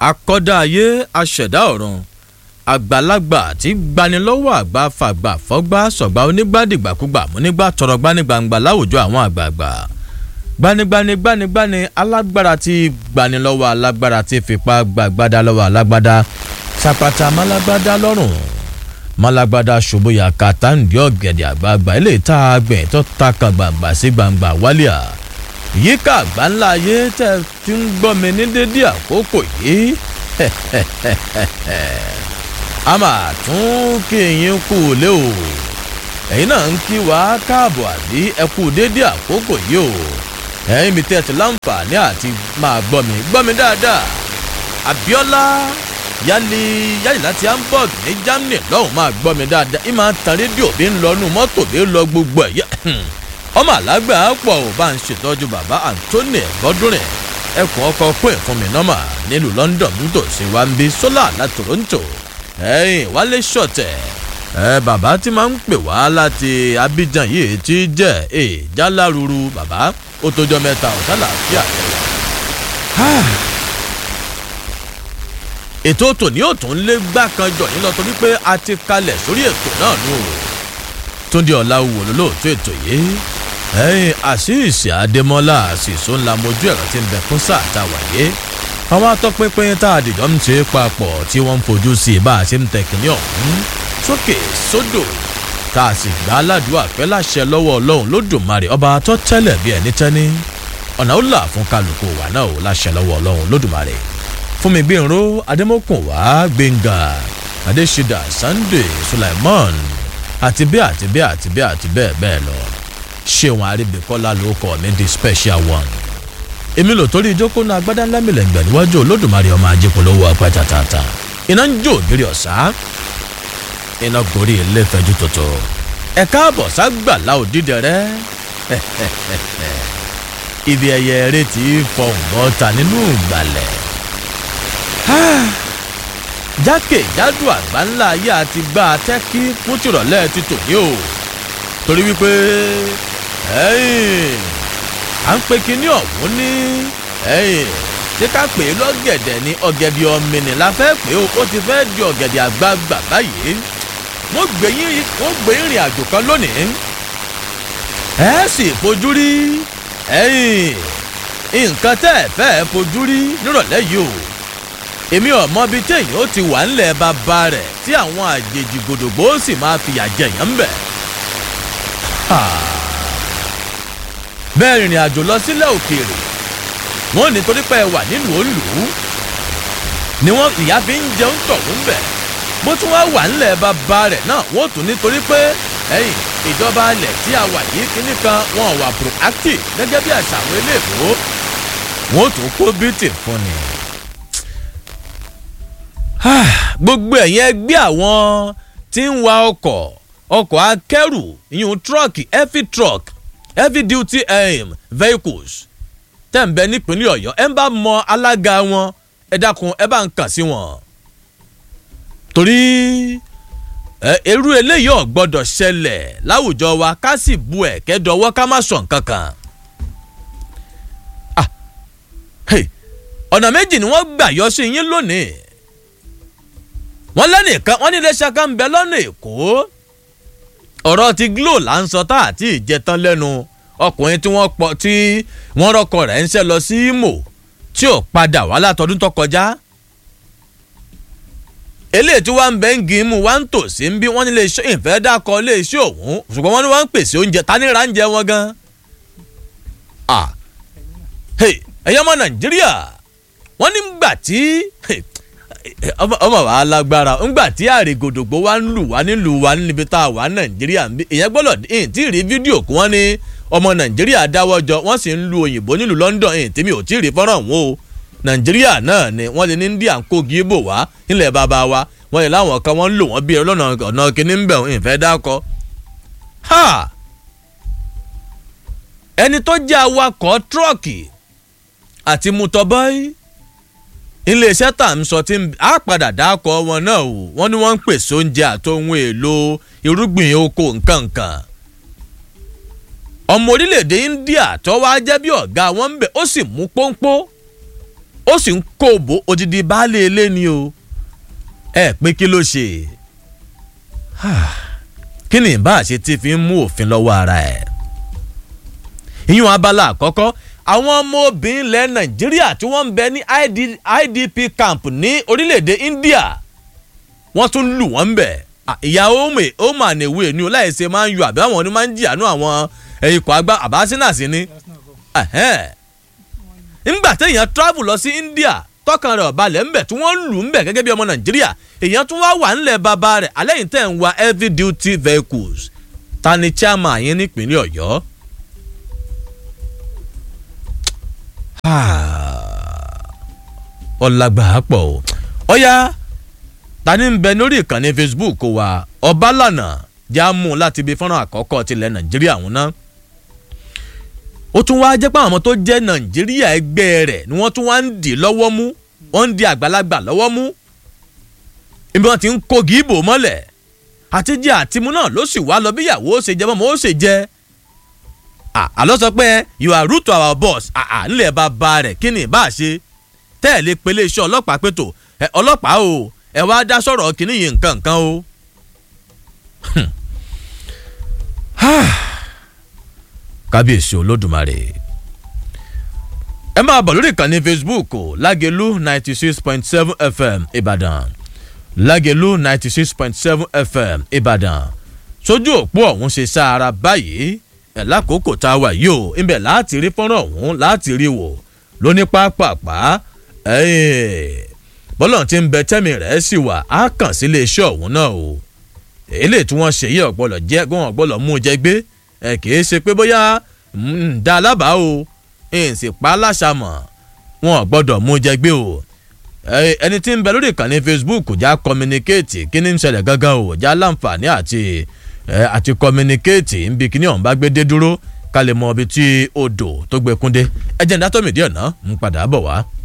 akọ́dá ayé aṣẹ̀dá ọ̀run àgbàlagbà tí gbanilọ́wọ́ àgbà fàgbà fọ́gbà sọ̀gbà onígbàdìgbàkúgbà múnígbà tọrọ gbanigbangba láwùjọ àwọn àgbààgbà gbanigbani gbanigbani alágbára tí gbanilọ́wọ́ alágbára tí fipá gbàgbádá lọ́wọ́ alágbádá sàpàtà málágbádá lọ́rùn málágbádá ṣòbóyà kàtàǹdì ọ̀gẹ̀dẹ̀ àgbààgbà ilé ìta àgbẹ̀ tó ta kan gbàǹgbà sí gbàǹgbà wálíà yíká àgbà ńlá ayé tẹ́ fi ń gbọ́ mi ní dédé àkókò yìí a máa tún kí yín kú lé o ẹ̀yin náà ń kí wa káàbọ̀ àbí ẹ kú dédé àkókò yìí o ẹ̀yin mi tẹ́tí láǹfààní àti máa gbọ́ mi gbọ́ mi dáadáa Abíọ́lá yálì yálì láti Hamburg ní Germany lọ́hùn máa gbọ́ mi dáadáa ìmọ̀ àtàn rédíò bí ń lọ nù mọ́tò bí ń lọ gbogbo ẹ̀ ọmọ alágbà pọ̀ ò bá ń ṣètọ́jú bàbá Anthony ẹ̀gbọ́dúnrìn ẹkùn ọkọ̀ pé fún mi nọ́mà nílùú London nítòsí wa ń bí sólà láti Toronto ẹ̀yìn wálé ṣọ̀tẹ̀ ẹ bàbá tí máa ń pè wá láti Abidjan yìí ti jẹ́ ẹ jáláruru bàbá ó tójọ́ mẹ́ta ọ̀tá làáfíà ètò tòní ò tún lé gbá kan jọ yín lọ torí pé a ti kalẹ̀ sórí ètò náà nù Túndé Ọláwùwò lólóòtú ètò yìí ẹ̀yìn àṣìṣe Adémọ́lá àṣìṣó ńlá mojú ẹ̀rọ tí ń bẹ fún sáà tá a wáyé àwọn atọ́pinpin tá a dìjọ́ ń ṣe papọ̀ tí wọ́n ń fojú sí i bá a ṣe ń tẹ̀kíní ọ̀hún sókè sódò tá a sì gbá aládùúgbò àpẹ́ láṣẹ lọ́wọ́ ọlọ́run lódùmarè ọba tó tẹ́lẹ̀ bí ẹni tẹ́ni ọ̀nà ó là fún kálukú wa náà ó láṣẹ lọ́wọ́ ọlọ́run lódùmarè fún mi gbẹ̀rọ adémọ́kùn wá gbẹ̀ngà adéṣídà sunday sulaiman àti bẹ́ẹ̀ àti bẹ́ẹ̀ àti bẹ́ẹ̀ àti bẹ́ẹ̀ bẹ́ẹ̀ lọ ṣéwọn arábìkọ́lá ló kọ́ mi di special one èmi lò torí ìjókòó náà agbádá ńlá mi lẹ́gbẹ̀ẹ́ níwájú olódùmarè ọmọ ajípolówó ọpẹ́ tàtàtà iná ń jó ògiri ọ̀sá iná gorí ilé fẹjú tòtò ẹ káàbọ̀ ságbàlá òdìdẹ rẹ ibi ẹyẹ eré tí fọhùn bọ́ta nínú ìgbàlẹ̀ jákèjádò àgbà ńlá ayé àti gbá atẹ́kí fún tìrọ̀lẹ́ ti tòní o torí wípé à ń pe kinní ọ̀hún ní ṣé ká pè é lọ́gẹ̀dẹ̀ ní ọ̀gẹ̀dẹ̀ ọ̀mìnì la fẹ́ pé o ó ti fẹ́ di ọ̀gẹ̀dẹ̀ àgbagbà báyìí wọ́n gbé yín wọ́n gbé ìrìn àjò kan lónìí ẹ sì fojú rí nǹkan tẹ́ ẹ fẹ́ fojú rí nírọ̀lẹ́ yìí o èmi ò mọ ibi téèyàn ó ti wà ńlẹ̀ bàbá rẹ̀ tí àwọn àjèjì gbòdògbò sì máa fìyà jẹ̀yàn ń bẹ̀. bẹ́ẹ̀ rìnrìn àjò lọ sílẹ̀ òkèèrè wọ́n ní torí pé ẹ wà nílùú òǹlùú ni wọ́n ìyá fi ń jẹun tọ̀hún bẹ̀ bó tún wá wà ńlẹ̀ bàbá rẹ̀ náà wọ́n tún nítorí pé ẹ̀yìn ìjọba alẹ̀ tí a wà yìí kíní kan wọn wà proactive gẹ́gẹ́ bí àṣà àwọn eléèbó wọ́n tún kó bítì fún ni. gbogbo ẹ̀yin ẹgbẹ́ àwọn tí ń wa ọkọ̀ ọkọ̀ akẹ́rù ìyún tírọ̀kì heavy truck heavy duty um, vehicles tẹ̀ ń bẹ nípínlẹ̀ ọ̀yọ́ ẹ bá mọ alága wọn ẹ dákun ẹ bá ń kàn sí wọn. torí irú eléyìí ò gbọ́dọ̀ ṣẹlẹ̀ láwùjọ wa ká sì bu ẹ̀kẹ́ dọwọ́ ká má sọ nǹkan kan. ọ̀nà méjì ni wọ́n gbà yọ sí yín lónìí wọ́n lẹ́nìkan wọ́n ní iléeṣẹ́ kan ń bẹ lọ́nà èkó ọ̀rọ̀ ti glo là ń sọ tá àti ìjẹtán lẹ́nu ọkùnrin tí wọ́n pọ̀ tí wọ́n rọ́kọ rẹ̀ ń ṣe lọ sí Imo tí ò padà wá látọdún tó kọjá eléyìí tí wọ́n ń bẹ́ ń gin mú wá ń tò sí ń bí wọ́n ní iléeṣẹ́ ìfẹ́ dákọ̀ iléeṣẹ́ òun ṣùgbọ́n wọ́n ní wọ́n ń pèsè oúnjẹ ta ní ra ń jẹ wọn gan. ẹ̀yọ́ ọmọ Nàìjíríà wọ́n ní gbà tí ọmọ wa lágbára ńgbà tí àrègòdògbò wa ń lù wá nílùú wa níbi tá a wà nàìjíríà ń bí ìyẹn gbọ́dọ̀ ẹ̀yìn tí ì rí fídíò kí wọ́n ní ọmọ nàìjíríà dáwọ́jọ wọ́n sì ń lu òyìnbó nílùú London ẹ̀yìn tí mi ò tí ì rí fọ́nrán wọn o nàìjíríà náà ni wọ́n lè ní India ń kó gíbò wá nílẹ̀ bàbá wa wọ́n lè láwọn kan wọ́n ń lò wọ́n bí ọlọ́nà ọ̀nà kìíní ń bẹ̀ ìfẹ́ dákọ́. ẹni tó jẹ́ awakọ̀ tírọ̀kì àti mutọ́bọ́ì iléeṣẹ́ tá à ń sọ tí a padà dákọ̀ wọn náà o wọ́n ní wọ́n ń pèsè oúnjẹ àtòhun èlò irúgbìn oko nǹkankan. ọmọ orílẹ̀-èdè India tó wá jẹ́ bí ọ̀gá wọn ń bẹ̀ ó sì mú pọ́npọ́ ó sì ń kóòbó odidi baálé ilé ni o ẹ pé kí ló ṣe kí ni ìbá àṣẹ tí fi ń mú òfin lọ́wọ́ ara ẹ̀ ìyún abala àkọ́kọ́ àwọn ọmọ obìnrin ilẹ̀ nàìjíríà tí wọ́n ń bẹ ní idp camp ní orílẹ̀-èdè india wọ́n tún lù wọ́n ń bẹ̀ ìyá ome ome ànèwé ni o láìsè máa ń yọ àbí àwọn ni máa ń jìyànú àwọn ikọ̀ àgbà àbáṣínàṣí ni nígbà téèyàn travel lọ sí india tọkàn rẹ̀ ọ̀balẹ̀ ńbẹ̀ tí wọ́n lù ńbẹ̀ gẹ́gẹ́ bí ọmọ nàìjíríà èèyàn tún wá wà ńlẹ̀ bàbá rẹ̀ alẹ́ yìí tẹ̀ ń wa heavy duty vehicles ta ni chairman yẹn nípínlẹ̀ ọ̀yọ́. ọ̀làgbà pọ̀ o ọ̀yá ta ni ń bẹ lórí ìkànnì facebook wa ọbalànà jáàmù láti ibi fọ́nrán àkọ́kọ́ tilẹ̀ nàìjíríà ọ̀hún náà ó tún wáá jẹ́ pé àwọn ọmọ tó jẹ́ nàìjíríà ẹgbẹ́ rẹ̀ ni wọ́n tún wá ń dì lọ́wọ́ mú wọ́n ń di àgbàlagbà lọ́wọ́ mú ibi wọn ti ń kó gíbò mọ́lẹ̀ àtijọ́ àtimú náà ló sì wá lọ bí ìyàwó ṣe jẹ́ mọ́mọ́ ó ṣe jẹ́ àlọ́ sọ pé you are root to our boss nílẹ̀ bàbá rẹ̀ kí ni ìbá ṣe tẹ́ẹ̀lé pélé iṣẹ́ ọlọ́pàá pẹ̀tò ọlọ́pàá o ẹ wá dá sọ̀rọ̀ kínní yìí nǹkan nǹkan o kábíyèsí olódùmarè ẹ máa bọ̀ lórí ìkànnì facebook lágẹ̀lú ninety six point seven fm ìbàdàn lágẹ̀lú ninety six point seven fm ìbàdàn sójú òpó ọ̀hún ṣe sáara báyìí ẹ̀ lákòókò tá a wà yìí o ibẹ̀ láti rí fọ́nrán ọ̀hún láti rí wò lóní pápápá bọ́lọ̀ tí ń bẹ tẹ́mi rẹ̀ sì wà á kàn sí iléeṣẹ́ ọ̀hún náà o èlé tí wọ́n ṣe yí ọ̀gbọ́lọ̀ jẹ́ gbọ́n ọ̀gbọ́lọ̀ mú jẹ gbé ẹ kì í ṣe pé bóyá ń da alábàá o ń sì pa á láṣàmọ̀ wọn ò gbọ́dọ̀ mú jẹ gbé o ẹni tí ń bẹ lórí ìkànnì facebook já communicate kí ni ń ṣẹlẹ̀ gángan o já láǹfààní àti àti communicate ń bi kíní ọ̀hún bá gbé dé dúró ká lè mọ ibi tí odò tó gbé kúndé ẹ jẹ́ ń dátọ́ mìdí ọ̀nà ń padà bọ̀ wá.